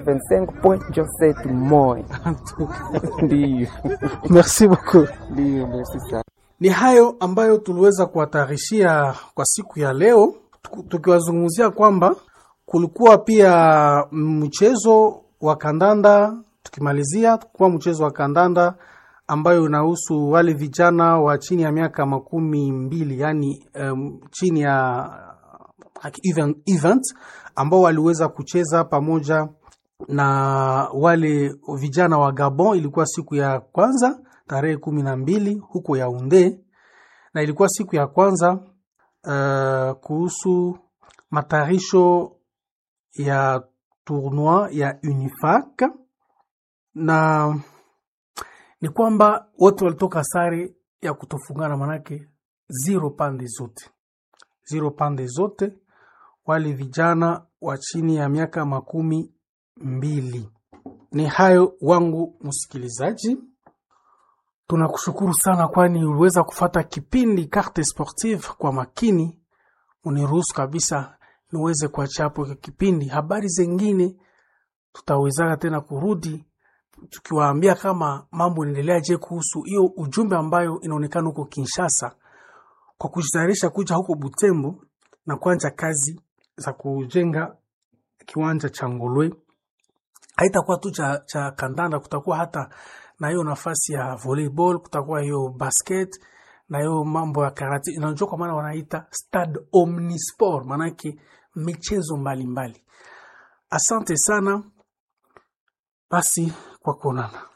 25 point Joseph Moi. Ndiyo. Merci beaucoup. Ndiyo, merci sana. Ni hayo ambayo tuliweza kuwatarishia kwa siku ya leo, tuku- tukiwazungumzia kwamba kulikuwa pia mchezo wa kandanda. Tukimalizia kuwa mchezo wa kandanda ambayo unahusu wale vijana wa chini ya miaka makumi mbili yani um, chini ya like event, event ambao waliweza kucheza pamoja na wale vijana wa Gabon. Ilikuwa siku ya kwanza tarehe kumi na mbili huko Yaounde, na ilikuwa siku ya kwanza uh, kuhusu matayarisho ya tournoi ya Unifac, na ni kwamba wote walitoka sare ya kutofungana, manake zero pande zote, zero pande zote, wale vijana wa chini ya miaka makumi mbili. Ni hayo wangu msikilizaji, tunakushukuru sana, kwani uliweza kufata kipindi Carte Sportive kwa makini. Uniruhusu kabisa niweze kuachia hapo hiki kipindi. Habari zengine tutawezana tena kurudi tukiwaambia kama mambo inaendeleaje kuhusu hiyo ujumbe ambayo inaonekana huko Kinshasa kwa kujitayarisha kuja huko Butembo na kuanza kazi za kujenga kiwanja cha Ngolwe. Haitakuwa tu cha, cha kandanda, kutakuwa hata na hiyo nafasi ya volleyball, kutakuwa hiyo basket na hiyo mambo ya karate. Inajua kwa maana wanaita stade omnisport, maanake michezo mbalimbali. Asante sana basi kwa kuonana.